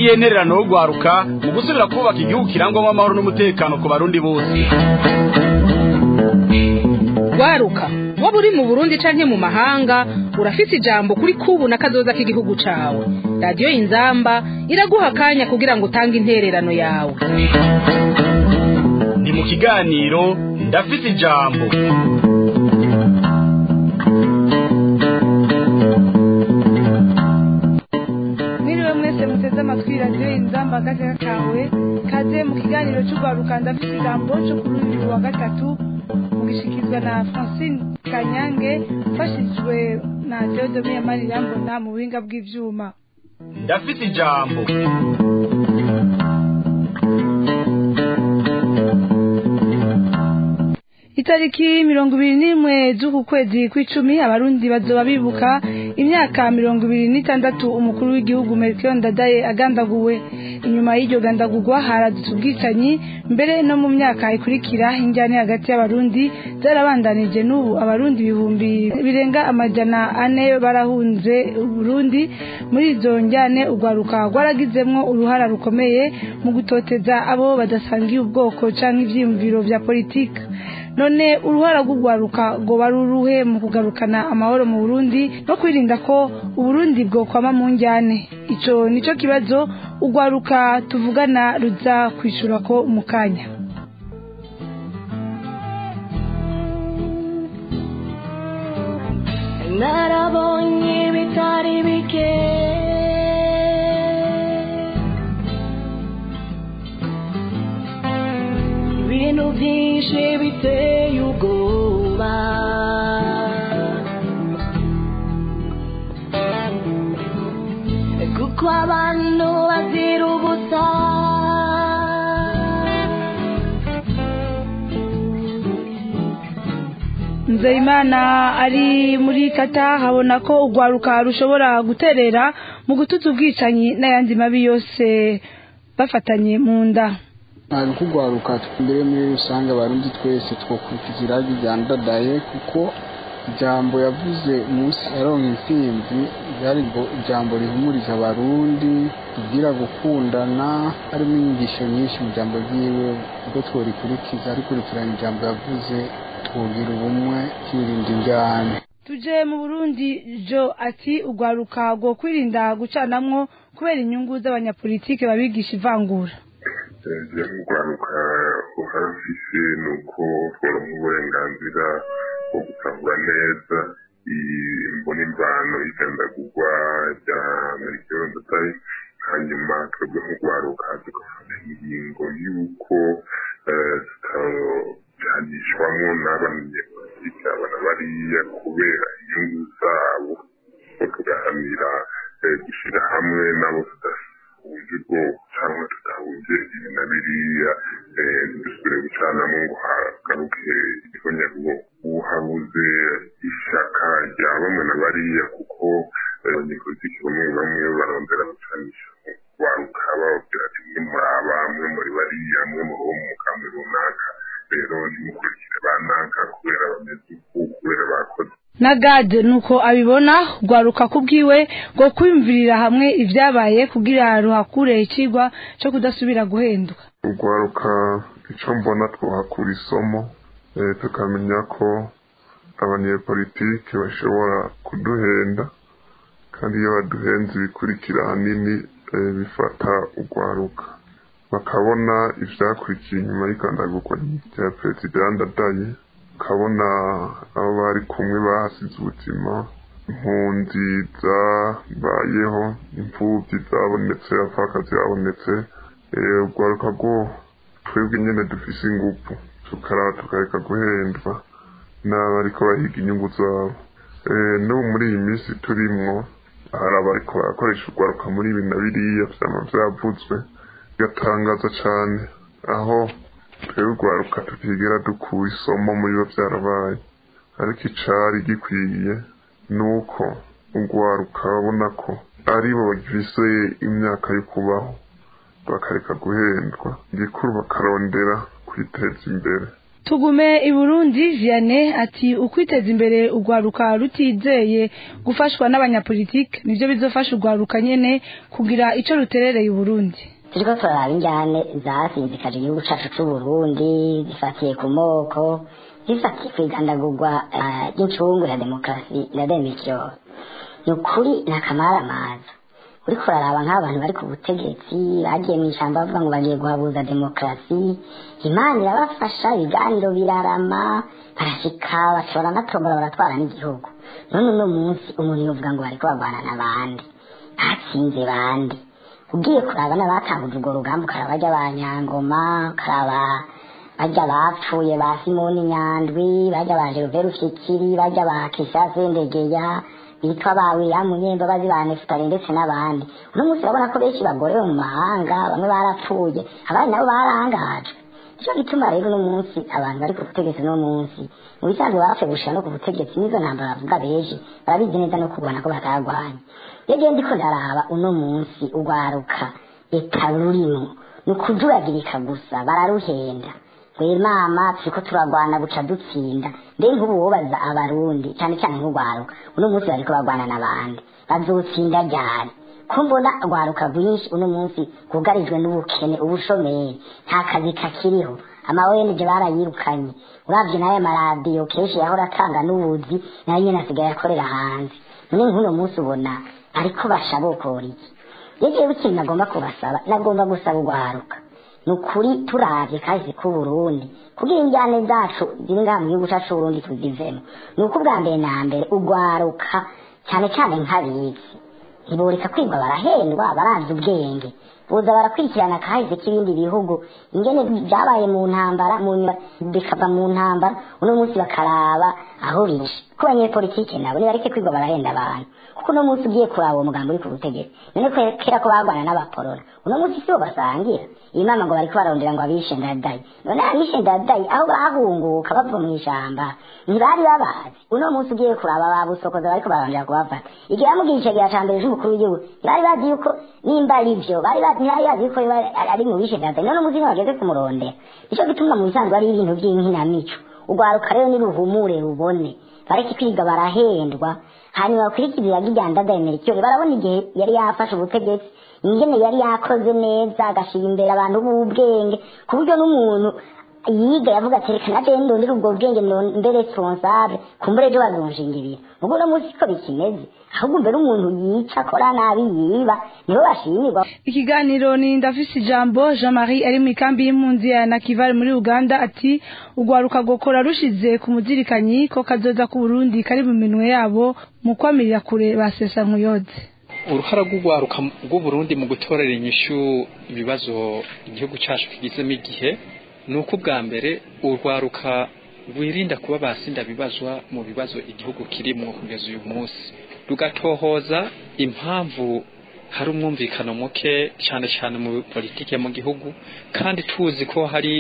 niyo ntererano yo gwaruka mu gusubira kubaka igihugu kirangwamo amahoro n'umutekano ku barundi bose gwaruka waba uri mu burundi canke mu mahanga urafise ijambo kuri kubu na kazoza k'igihugu cawe radiyo inzamba iraguha akanya kugira ngo utange intererano yawe ni mu kiganiro ndafise ijambo mwiriwe mwese muteze amatwi radiyo inzamba agateka kawe kaze mu kiganiro cy'urwaruka ndafite ijambo cyo kuri uyu wa gatatu mugishikizwa na francine kanyange ufashijwe na theodome yamari irambona mu buhinga bw'ivyuma ndafise ijambo itariki mirongo ibiri n'imwe z'uku kwezi kw'icumi abarundi bazoba bibuka imyaka mirongo ibiri n'itandatu umukuru w'igihugu melchior ndadaye agandaguwe inyuma y'iryo gandagurwa haradutse ubwicanyi mbere no mu myaka ikurikira injyane hagati y'abarundi zarabandanije n'ubu abarundi ibihumbi birenga amajana ane barahunze uburundi muri izo njyane urwaruka rwaragizemwo uruhara rukomeye mu gutoteza abo badasangiye ubwoko canke ivyiyumviro vya politika none uruhara rw'urwaruka ngo baruruhe mu kugarukana amahoro mu burundi no kwirinda ko uburundi bwokwama mu njyane ico nico kibazo urwaruka tuvugana ruza kwishura ko mu kanya narabonye bitari bike ibintu byinshi biteye ubwoba kuko abantu bazira ubusa nzeyimana ari muri kata habona ko urwaruka rushobora guterera mu gutuza ubwicanyi n'ayandi mabi yose bafatanye mu nda ntabwo kugwaruka mbere muri rusange abarundi twese twakurikiza iragi rya ndadaye kuko ijambo yavuze umunsi aronka intsinzi ryari ngo ijambo rihumuriza abarundi rigira gukundana harimo inyigisho nyinshi mu jambo ryiwe ubwo tworikurikiza rikurikirana ijambo yavuze twugira ubumwe twirinda injyane tuje mu burundi jo ati urwaruka rwo kwirinda gucanamwo kubera inyungu z'abanyapolitike babigisha ivangura je mugwaruka uharafise nuko tworonka uburenganzira bwo gutahura neza imbona imvano igandagurwa rya melchior ndadaye hanyuma twebwe nk'urwaruka tugafata ingingo y'uko tutajyanishwamo n'abanyapolitike abana bariya kubera inyungu zabo ko tugahanira gushyira hamwe n'abo tudahuje ubwoko cyangwa tudahuje ibi na biriya ntidusubire gucanamo ngo hagaruke ihonyabwoko uhabuze ishyaka rya bamwe na bariya kuko abanyepolitiki bamwe bamwe barondera gucanisha waruka bababwira ati mwe muri aba mwe muri bariya mwe muri uwo mugambi runaka rero ntimukurikire banaka kubera bameze uku kubera bakoze na gade nuko abibona rwaruka kubwiwe ngo kwiyumvirira hamwe ibyabaye kugira ruhakure ikigwa cyo kudasubira guhenduka urwaruka icyo mbona twahakura isomo tukamenya ko abanyepolitike bashobora kuduhenda kandi iyo baduhenze bikurikira ahanini bifata urwaruka bakabona ibyakurikiye inyuma y'ikandagurwa rya perezida ndadaye ukabona abo bari kumwe bahasize ubuzima impunzi zabayeho imfubyi zabonetse abapfakazi babonetse urwaruka rwo twebwe nyine dufise ingufu tukaraba tukareka guhendwa n'abariko bahiga inyungu zabo n'ubu muri iyi minsi turimwo hari abariko barakoresha urwaruka muri ibi na biriya vyama vyavuzwe bigatangaza cane aho twebwe urwaruka tutigera dukura isomo muri biba vyarabaye ariko icari gikwiye ni uko urwaruka babona ko aribo bagifise imyaka yo kubaho bakareka guhendwa gikuru bakarondera kwiteza imbere tugume i burundi vianney ati ukwiteza imbere urwaruka rutizeye gufashwa n'abanyapolitike nibyo bizofasha urwaruka nyene kugira ico ruterereye uburundi turiko turaraba injyane zasinzikaje igihugu cacu c'uburundi zifatiye ku moko zifatiye kwigandagurwa eh, ry'incungu ya demokarasi na demikyo ni ukuri ni akamaramaza uriko uraraba nk'abantu bari ku butegetsi bagiye mu ishyamba bavuga ngo bagiye guhabuza demokarasi imana irabafasha ibiganiro birarama barashika bashobora natombora baratwara n'igihugu none uno munsi umuntu yovuga ngo bariko barwana n'abandi batsinze bandi ugiye kuraba n'abatanguje urwo rugamba ukaraba bajya ba nyangoma ukaraba bajya bapfuye ba simoni nyandwi bajya ba geruveri ushikiri bajya ba kisase ndegeya bitwa ba william nyembabazi ba nefutari ndetse n'abandi uno munsi urabona ko benshi bagorewe mu mahanga bamwe barapfuye abandi nabo barangajwe nicyo gituma rero uno munsi abantu bari ku butegetsi uno munsi mu bisanzwe bapfuye gushira no ku butegetsi n'izo ntambara bavuga benshi barabizi neza no kubona ko batarwanya iyo ngiye ndiko ndaraba uno munsi urwaruka eka rurimo ni ukujuragirika gusa bararuhenda we mama turiko turagwana buca dutsinda mbe nk'ubu wobaza abarundi cyane cyane nk'urwaruka uno munsi bariko bagwana n'abandi bazotsinda ryari ko mbona rwaruka rwinshi uno munsi rwugarijwe n'ubukene ubushomeri nta kazi kakiriho amawenje barayirukanye uravye n'aya maradiyo kenshi yahora atanga n'ubuzi nayo nyene asigaye akorera hanze none nk'uno munsi ubona ariko bashabokora iki yegewe ikintu nagomba kubasaba nagomba gusaba urwaruka ni ukuri turavye kahise k'uburundi kugira injyane zacu ziri ngaha mu gihugu cacu c'uburundi tuzivemo ni uko ubwa mbere na mbere urwaruka cyane cyane nk'abizi ntiboreka kwigwa barahendwa barazi ubwenge boza barakurikirana kahise k'ibindi bihugu ingene byabaye mu ntambara mu nyuma bikava mu ntambara uno munsi bakaraba aho bishe ko abanyepolitike nabo nibareke kwigwa barahenda abantu kuko uno munsi ugiye kuraba uwo mugambi uri ku butegetsi none ko kera ko barwana n'abaporora uno munsi sibo basangira iyi mama ngo bariko barondera ngo abishe ndadayi none abishe ndadayi aho bahunguka bava mu ishamba ntibari babazi uno munsi ugiye kuraba babusokoza bariko barondera kubafata igihe bamugira icegera ca mbere c'umukuru w'igihugu ntibari bazi yuko nimba ari vyo bari bazi ntibari bazi yuko biba- ari mu bishe ndadayi none umuzi bageze kumurondera nico gituma mu bisanzwe ari ibintu vy'inkinamico urwaruka rero niruhumure rubone bareke kwiga barahendwa hanyuma bakurikirira rya ndadaye merikiyoni barabona igihe yari yafashe ubutegetsi ingene yari yakoze neza agashira imbere abantu b'ubwenge ku buryo n'umuntu yiga yavuga ati reka naje ndondera ubwo bwenge ndo- mbe responsable kumbure ejo bazonshingirira ubwo uno munsi ko bikimeze ahubwo mbere umuntu yica akora nabi yiba nibo bashimirwa ikiganiro ni ndafise ijambo jean marie ari mu ikambi y'impunzi ya nakivale muri uganda ati urwaruka gukora rushize ku muzirikanyi ko kazoza ku burundi kari mu minwe yabo mu kwamirira kure basesa nkuyode uruhara rw'urwaruka rw'uburundi mu gutorera inyishu ibibazo igihugu cyacu kigizemo igihe ni uko ubwa mbere urwaruka rwirinda kuba basinda bibazwa mu bibazo igihugu kirimo kugeza uyu munsi rugatohoza impamvu hari umwumvikano muke cyane cyane mu politike mu gihugu kandi tuzi ko hari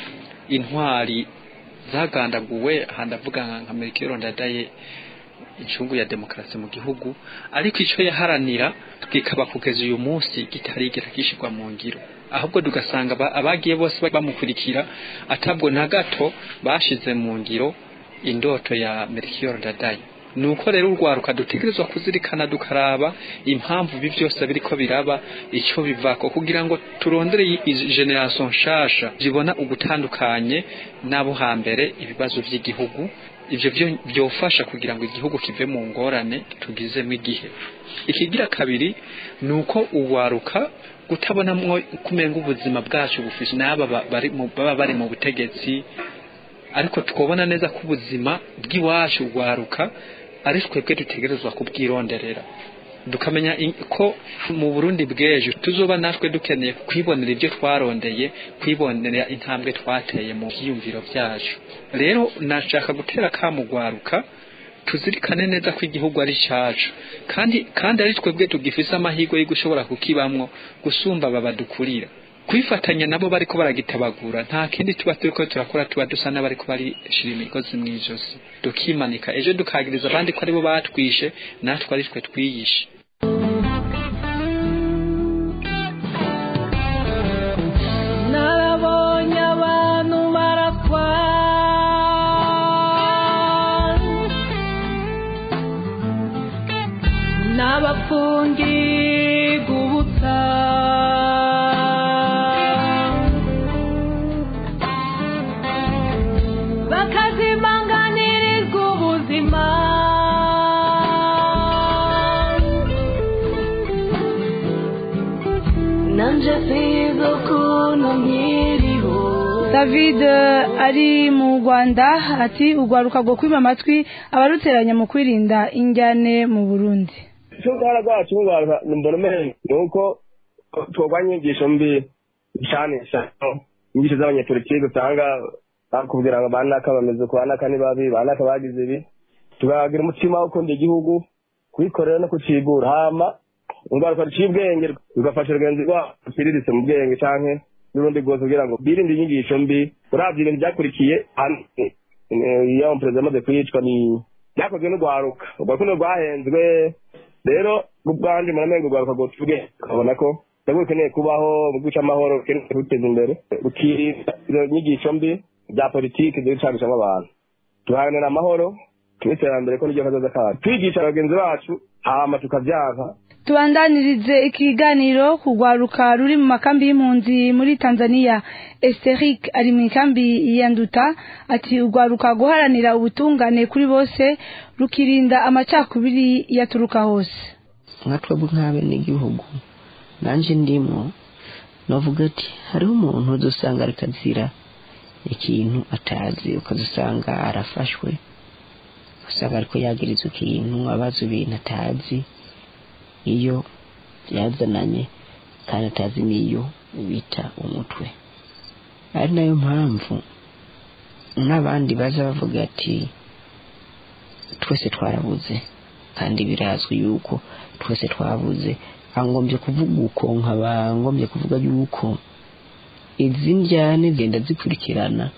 intwari zagandaguwe aha ndavuga nka merikiro ndadaye incungu ya demokarasi mu gihugu ariko icyo yaharanira kikaba kugeza uyu munsi kitarigera gishyirwa mu ngiro ahubwo tugasanga aba- abagiye bose bamukurikira atabwo na gato bashize mu ngiro indoto ya merikiyoro ndadaye ni uko rero urwaruka dutegerezwa kuzirikana dukaraba impamvu ibi byose biriko biraba icyo bivako kugira ngo turondere iyi generation nshasha zibona ugutandukanye n'abo hambere ibibazo by'igihugu ivyo byo byofasha kugira ngo igihugu kive mu ngorane tugizemo igihe ikigira kabiri ni uko urwaruka kutabonamwo kumenga ubuzima bwacu bufise n'aba ba- bari mu- baba bari mu butegetsi ariko tukabona neza ko ubuzima bw'iwacu urwaruka ari twebwe dutegerezwa kubwironderera dukamenya in- ko mu burundi bw'ejo tuzoba natwe dukeneye kwibonera ibyo twarondeye kwibonera intambwe twateye mu byiyumviro byacu rero nashaka gutera kamugwaruka tuzirikane neza ko igihugu ari cyacu kandi kandi ari twebwe tugifise amahirwe yo gushobora kukibamwo gusumba aba badukurira kwifatanya nabo bariko baragitabagura nta kindi tuba turiko turakora tuba dusa n'abariko barishira imigozi mw'ijosi tukimanika ejo dukagiriza abandi ko aribo batwishe natwe ari twe twiyishe narabonye abantu barakwa bagafungirwa ubusa bakazimanganirizwa ubuzima nanje sizo ukuntu nkiriho david eh, ari mu rwanda ati urwaruka rwo kwiba amatwi abaruteranya mu kwirinda injyane mu burundi icyo uruhara rwacu nk'urwaruka mbona umenye ni uko turwanya inyigisho mbi bishanisha inyigisho z'abanyepolitiki usanga bakubwira ngo banaka bameze uku banaka ni babi banaka bagize ibi tukagira umutima wo gukunda igihugu kubikorera no kucigura hama urwaruka ruciye ubwenge rugafasha rugenzi rwabo ruciriritse mu bwenge canke n'urundi rwose kugira ngo birinde inyigisho mbi uravye ibintu byakurikiye hano iyo umuperezida amaze kwicwa ni byakozwe n'urwaruka urwaruka ni rwahenzwe rero ubwanje muramenga urwaruka rwose ubwenge ukabona ko nabwo rukeneye kubaho mu guca amahoro rukeneye kuruteza imbere rukirinda izo nyigisho mbi bya politiki ziri gucanishamo abantu tuharanira amahoro n'iterambere ko niryo kazoza kacu twigisha bagenzi bacu hama tukavyanka tubandanirize ikiganiro kugwaruka ruri mu makambi y'impunzi muri tanzania esteric ari mu ikambi ya nduta ati urwaruka guharanira ubutungane kuri bose rukirinda amacakubiri yaturuka hose nka twebwe nk'abenegihugu nanje ndimo navuga ati hariho umuntu uzosanga ariko azira ikintu atazi ukazusanga arafashwe usanga ariko yagirizwa ikintu abaza ibintu atazi iyo yazananye kandi atazi n'iyo bita umutwe ari nayo mpamvu n'abandi baza bavuga ati twese twarabuze kandi birazwi yuko twese twabuze angombye kuvuga uko nkaba ngombye kuvuga yuko izi njyane zigenda zikurikirana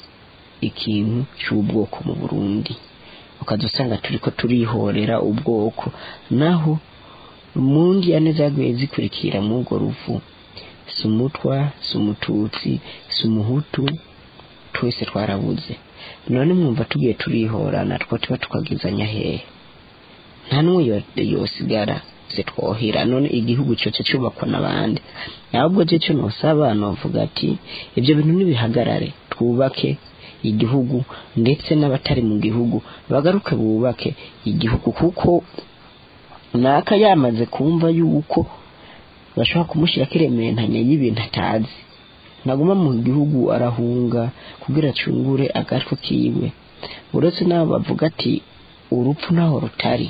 ikintu cy'ubwoko mu burundi ukaza usanga turiko turihorera ubwoko naho mu njyane zaguye zikurikira mw'urwo ruvu si umutwa si umututsi si umuhutu twese twarabuze none mwumva tugiye turihorana two tuba tukagizanya hehe nta n'umwe yo- yosigara se twohera none igihugu cyoce cyubakwa n'abandi ahubwo je cyo nosaba novuga ati ibyo bintu nibihagarare twubake igihugu ndetse n'abatari mu gihugu bagaruke bubake igihugu kuko naka yamaze kumva yuko bashobora kumushyira kirementanya y'ibintu atazi naguma mu gihugu arahunga kugira acungure agatwe kiwe uretse n'abo bavuga ati urupfu ntaho rutari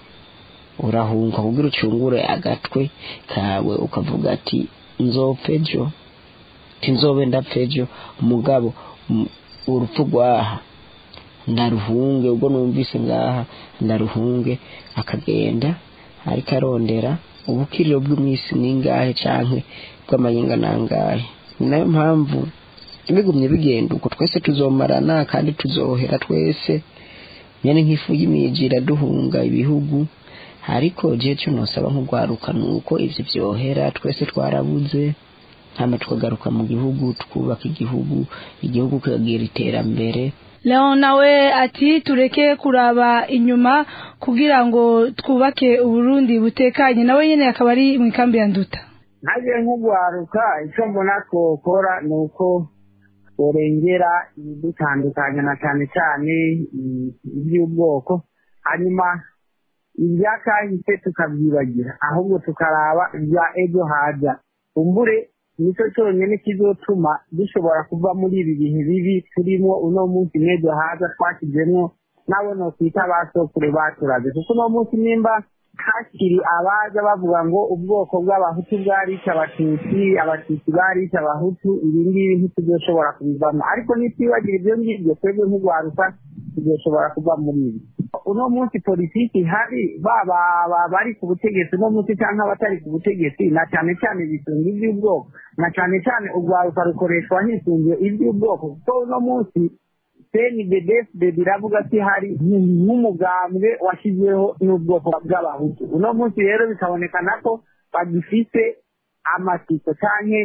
urahunga kugira ucungure agatwe kawe ukavuga ati nzopfa ejo tinzobe ndapfa ejo umugabo m- urupfu rwaha ndaruhunge ubwo numvise ngaha ndaruhunge akagenda ariko arondera ubukiriro bw'imisi ningahe canke bw'amayinga nangahe ni nayo mpamvu bigumye bigenda uko twese tuzomarana kandi tuzohera twese nyene nk'ifu y'imijira duhunga ibihugu ariko je cyo nosaba nk'urwaruka ni uko ivyo vyohera twese twarabuze hama tukagaruka mu gihugu twubaka igihugu igihugu kikagira iterambere leon nawe ati tureke kuraba inyuma kugira ngo twubake uburundi butekanye nawe nyine akaba ari mu ikambi ya nduta ntagiye nk'ugwaruka icyo mbona twokora ni uko turengera ibidutandukanya na cyane cyane i- iby'ubwoko hanyuma ibyakahise tukabyibagira ahubwo tukaraba ibya ejo haza kumbure nicyo cyonyine kizotuma dushobora kuva muri ibi bihe bibi turimo uno munsi n'ejo haza twashyizemo nabo nokwita abasokuru baturaze kuko uno munsi nimba hakiri abaza bavuga ngo ubwoko bw'abahutu bwarica abatutsi abatutsi barica abahutu ibi ngibi ntituzoshobora kubivamo ariko nitwibagira ibyo ngibyo twebwe nk'urwaruka tuzoshobora kuva muri ibi uno munsi politiki ihari baba aba- bari ku butegetsi uno munsi cyangwa abatari ku butegetsi na cyane cyane bisunga iby'ubwoko na cyane cyane urwaruka rukoreshwa hisungiye iby'ubwoko kuko uno munsi cnddd biravuga ko ihari nk'umugambwe washyizweho n'ubwoko bw'abahutu uno munsi rero bikabonekana ko bagifite amatsiko canke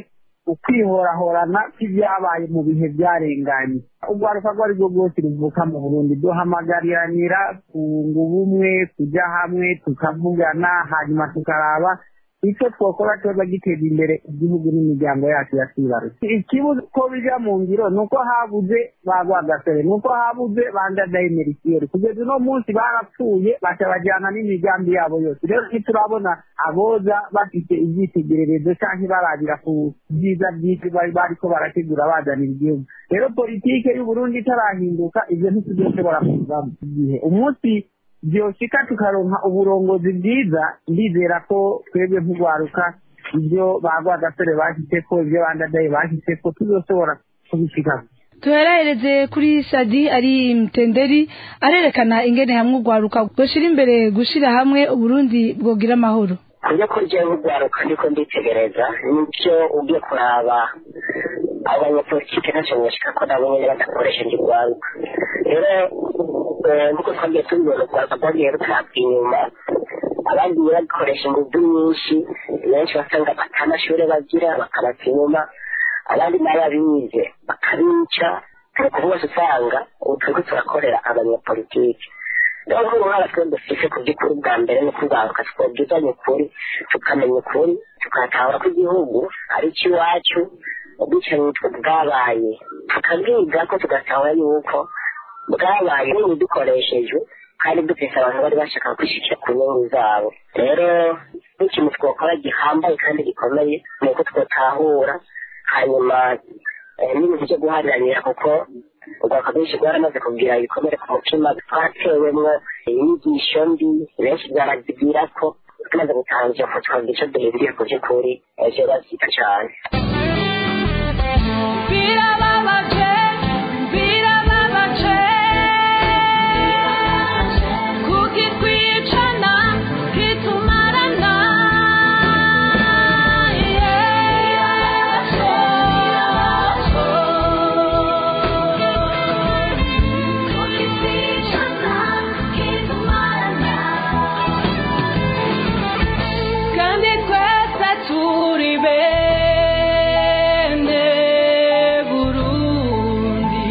ukwihorahorana kw'ibyabaye mu bihe byarenganye urwaruka rwo ari rwo rwose ruvuka mu burundi duhamagariranira kunga ubumwe kujya hamwe tukavugana hanyuma tukaraba icyo twakora cyoza giteza imbere igihugu n'imiryango yacu yatwibarutse ikibuze ko bijya mu ngiro ni uko habuze ba rwagasore ni uko habuze ba ndadayimerikiyeri kugeza uno munsi barapfuye baca bajyana n'imigambi yabo yose rero ntiturabona aboza bafite ibyitegererezo cyangwa barabira ku byiza byinshi bari bariko barategura bazanira igihugu rero politike y'uburundi itarahinduka ibyo ntituzoshobora kuvamo igihe umunsi byoshika tukaronka uburongozi bwiza ndizera ko twebwe nk'urwaruka ibyo ba rwagasore bashyize ko ibyo bandadaye bashyize ko tuzoshobora kubishikako tuherereze kuri sadi ari mtenderi arerekana ingene hamwe urwaruka rwoshyira imbere gushyira hamwe uburundi bwogira amahoro kubyo kurya urwaruka ndiko nditegereza nibyo ugiye kuraba abanyapolitike ntacyo bashika ko nabo nyene badakoresheje urwaruka rero nkuko twagiye tubibona urwaruka rwagiye rutabwa inyuma abagiye bakoresha ingufu nyinshi benshi basanga batamashuri bagira bakabata inyuma abandi n'ababize bakabica ariko bose usanga ubu turiko turakorera abanyapolitike rero nk'uruhara twe dufise ku by'ukuri bwa mbere ni kugaruka twabwizanya ukuri tukamenya ukuri tukatahura ko igihugu ari icy'iwacu ubwicanyi nitwe bwabaye tukabwiga ko tugatahura yuko bwabaye dukoreshejwe kandi dufise abantu bari bashaka kwishikira ku nyungu zabo rero n'ikintu twakora gihambaye kandi gikomeye ni uko twotahura hanyuma n'ibintu byo guhariranira kuko urwaka rwinshi rwaramaze kugira ibikomere ku mutima twatewemwo inyigisho mbi benshi barazigira ko tumaze gutangira ko twagira icyo duhinduriye ku by'ukuri ejo bazita cyane birababaje birababaje kukitwicana kitumarana kandi twese turi bene burundi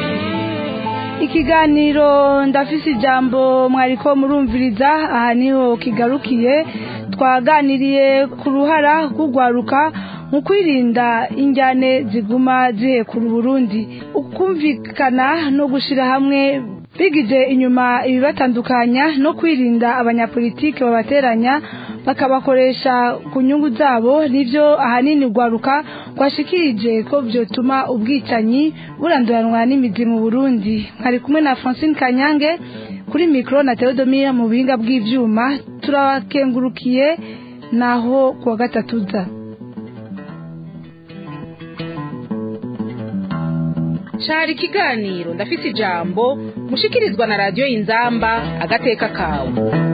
ikiganiro ndafise ijambo mwariko murumviriza aha niho kigarukiye twaganiriye ku ruhara rw'urwaruka mu kwirinda injyane ziguma zihekura uburundi ukumvikana no gushyira hamwe bigije inyuma ibibatandukanya no kwirinda abanyapolitike babateranya bakabakoresha ku nyungu zabo nibyo ahanini urwaruka rwashikirije ko byotuma ubwicanyi buranduranwa n'imizi mu burundi nkari kumwe na francine kanyange kuri mikoro na teodomira mu buhinga bw'ibyuma turabakengurukiye naho kuwa gatatu za cari ikiganiro ndafise ijambo mushikirizwa na radiyo inzamba agateka kawe